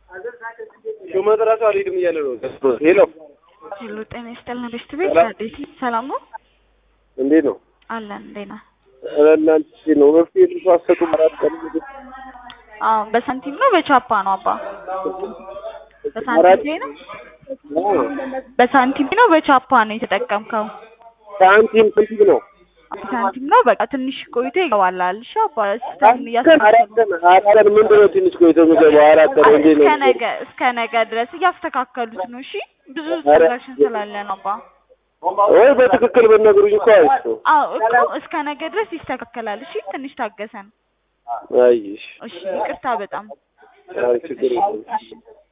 ሹመት እራሱ አልሄድም እያለ ነው። ሄሎ ሄሎ፣ ጤና ይስጥልን ቤስት ቤት ሰላም። እንዴት ሰላም ነው? እንዴት ነው? አለን እንዴት ነህ? ኧረ እናንተ ነው መፍትሄ ልሱ አሰጡም አራት ቀን አዎ በሳንቲም ነው በቻፓ ነው አባ? አራት በሳንቲም ነው በሳንቲም ነው በቻፓ ነው የተጠቀምከው? ሳንቲም ስንት ነው? በሳንቲም ነው በቃ ትንሽ ቆይቶ ይገባላል። እሺ አባ ሲስተም አራት ቀን እያስተካከሉ አራት ቀን አራት ቀን ምንድን ነው ትንሽ ቆይቶ የሚገባው? አራት ቀን እንዴት እስከ ነው? ነገ እስከ ነገ ድረስ እያስተካከሉት ነው። እሺ ብዙ ኧረ- ትራንዛክሽን ስላለ ነው አባ። ወይ በትክክል በነገሩኝ እኮ አይቶ አዎ እኮ እስከ ነገ ድረስ ይስተካከላል። እሺ ትንሽ ታገሰን። አይሽ እሺ ይቅርታ በጣም አይ ችግር የለም። እሺ